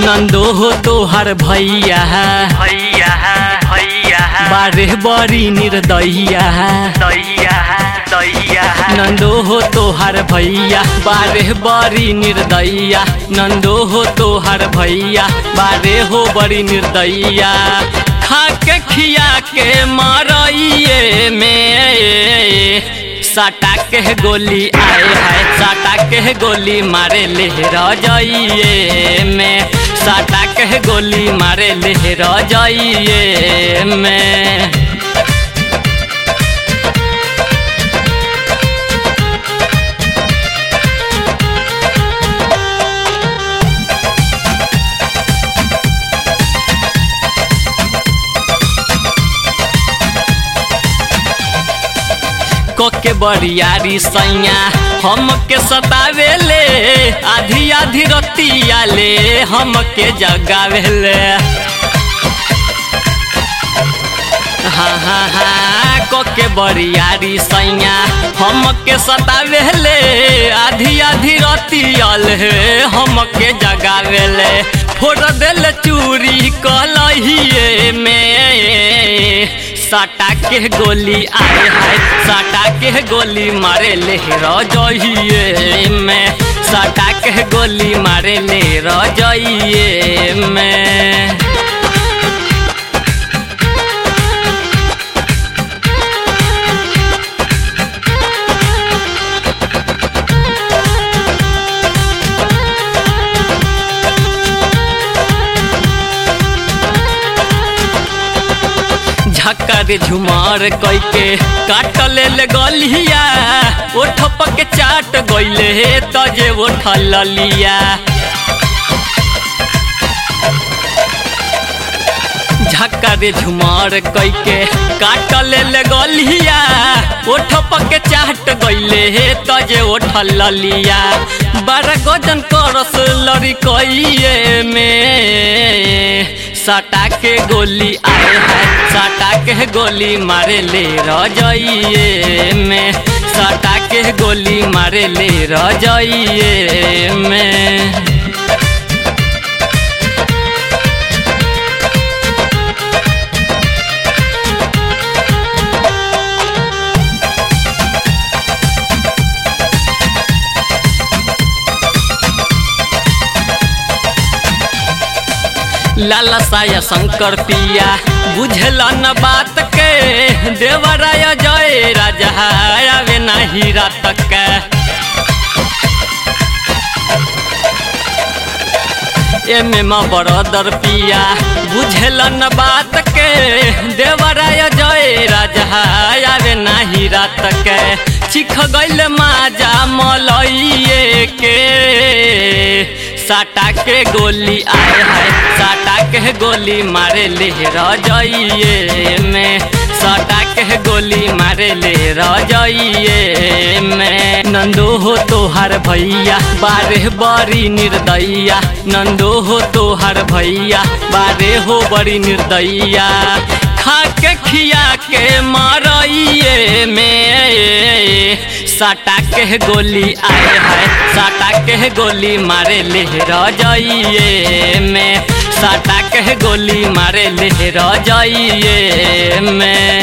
नंदो हो तोहर भैया भैया भैया बारे बड़ी निर्दयिया दैया दैया नंदो हो तोहर भैया बारे बड़ी निर्दयिया नंदो हो तोहर भैया बारे हो बड़ी निर्दयिया खा के खिया के मारइए में साटा के गोली आए है साटा के गोली मारे ले रजाइए में साटा के गोली मारे ले रजाइए में कोके बरियारी सैया हम के सतावे ले आधी आधी रतिया ले हम के जगावे ले हाँ हाँ हाँ कोके बरियारी सैया हम के सतावे ले आधी आधी रतिया ले हम के जगावे ले फोड़ देल चूरी कलहिए में साटा के गोली आए है साटा के गोली मारे ले रजइए में साटा के गोली मारे ले रजइए में झक्कर झुमार कैके काट ले गलिया ओठ पके चाट गइले तजे ओठ ललिया झक्कर झुमार कैके काट ले गलिया ओठ पके चाट गइले तजे ओठ ललिया बारह गजन करस लड़ी कइए में सटा के गोली आए है सटा के गोली मारे ले रजाइए में सटा के गोली मारे ले रजाइए में लाला साया शंकर पिया बुझला न बात के देवराय जय राजा आवे नाही रात के एमे म बरदर पिया बुझला न बात के देवराय जय राजा आवे नाही रात के चिख गइल माजा मलइए के साटा के गोली आए है साटा के गोली मारे ले रजाइए में साटा के गोली मारे ले रजाइए में नंदो हो तोहर भैया बारे बड़ी निर्दयिया नंदो हो तोहर भैया बारे हो बड़ी निर्दयिया खा के खिया के मारइए में साटा के गोली आए है साटा के गोली मारे ले रजाइए में साटा के गोली मारे ले रजाइए में